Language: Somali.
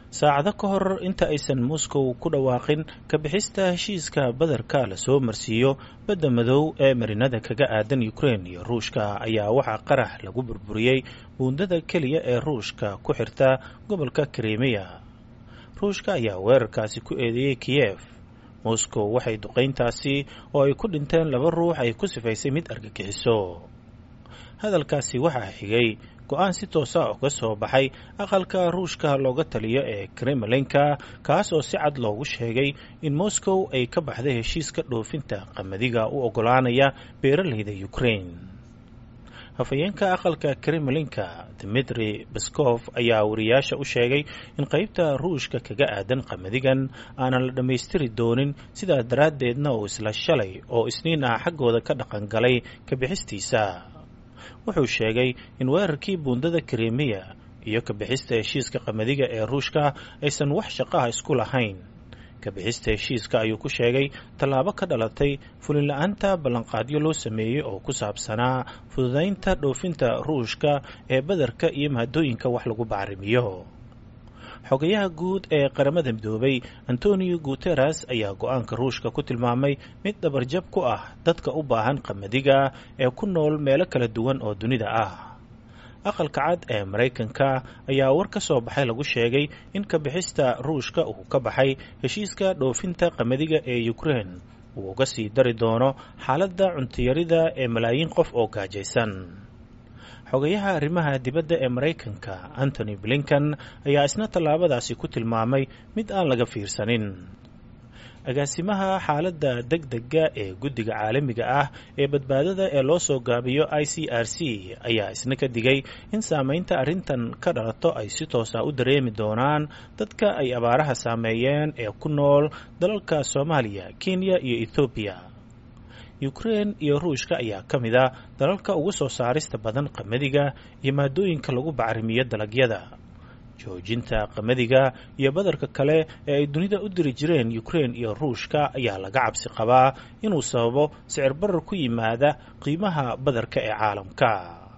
saacado ka hor inta aysan moscow ku dhawaaqin ka bixista heshiiska badarka lasoo marsiiyo badda madow ee marinada kaga aadan ukrain iyo ruushka ayaa waxaa qarax lagu burburiyey buundada keliya ee ruushka ku xirta gobolka krimiya ruushka ayaa weerarkaasi ku eedeeyey kiyef moscow waxay duqayntaasi oo ay ku dhinteen laba ruux ay ku sifaysay mid argagixiso hadalkaasi waxaa xigay go-aan si toosa uga soo baxay aqalka ruushka looga taliyo ee kremlinka kaas oo si cad loogu sheegay in moscow ay ka baxday heshiiska dhoofinta qamadiga u oggolaanaya beeralayda ukrain hafayeenka aqalka kremlinka dmitri baskof ayaa wariyaasha u sheegay in qaybta ruushka kaga aadan qamadigan aanan la dhammaystiri doonin sidaa daraaddeedna uu isla shalay oo isniin ah xaggooda ka dhaqan galay ka bixistiisa wuxuu sheegay in weerarkii buundada krimiya iyo ka bixista heshiiska qamadiga ee ruushka aysan wax shaqaha isku lahayn ka bixista heshiiska ayuu ku sheegay tallaabo ka dhalatay fulinla-aanta ballanqaadyo loo sameeyey oo ku saabsanaa fududaynta dhoofinta ruushka ee badarka iyo mahadooyinka wax lagu bacrimiyo xogayaha guud ee qaramada midoobay antonio guteres ayaa go-aanka ruushka ku tilmaamay mid dhabarjab ku ah dadka u baahan qamadiga ee ku nool meelo kala duwan oo dunida ah aqalka cad ee maraykanka ayaa war ka soo baxay lagu sheegay in ka bixista ruushka uu ka baxay heshiiska dhoofinta qamadiga ee ukrain uu uga sii dari doono xaaladda cuntiyarida ee malaayiin qof oo gaajaysan xogayaha arrimaha dibadda ee maraykanka antony blinkan ayaa isna tallaabadaasi ku tilmaamay mid aan laga fiirsanin agaasimaha xaaladda deg dega ee guddiga caalamiga ah ee badbaadada ee loo soo gaabiyo i c r c ayaa isna ka digay in saameynta arrintan ka dhalato ay si toosa u dareemi doonaan dadka ay abaaraha saameeyeen ee ku nool dalalka soomaaliya kenya iyo ethoobiya ukrain iyo ruushka ayaa ka mid a dalalka ugu soo saarista badan qamadiga iyo maadooyinka lagu bacrimiyo dalagyada joojinta qamadiga iyo badarka kale ee ay dunida u diri jireen ukrain iyo ruushka ayaa laga cabsi qabaa inuu sababo sicir barar ku yimaada qiimaha badarka ee caalamka